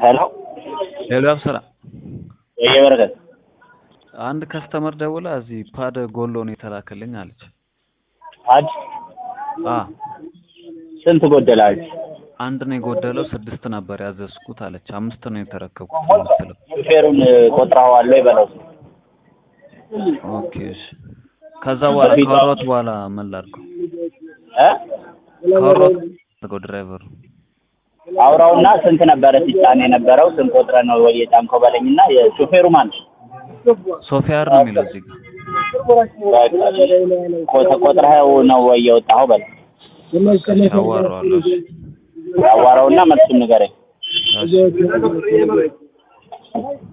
ሄሎ ሄሎ አብስራ የበረከት አንድ ከስተመር ደውላ እዚህ ፓድ ጎሎ ነው የተላከልኝ አለች። አድ አ ስንት ጎደላል? አንድ ነው የጎደለው፣ ስድስት ነበር ያዘዝኩት አለች። አምስት ነው የተረከብኩት የምትለው። ሹፌሩን ቆጥረዋል ወይ በለው። ኦኬ እሺ። ከዛ በኋላ ካወራሁት በኋላ ምን ላድርገው? እ ካወራሁት አድርገው ድራይቨሩ አውራውና ስንት ነበረ ሲጫን የነበረው? ስንት ቆጥረ ነው ወይ የጫንከው በለኝና የሹፌሩ ማን ነው? ሶፊያር ነው የሚለው እዚህ ጋር። ቆ- ቆጥረኸው ነው ወይ የወጣኸው በለው። እሺ አዋራዋለሁ። እሺ አዋራውና መልሱን ንገረኝ። እሺ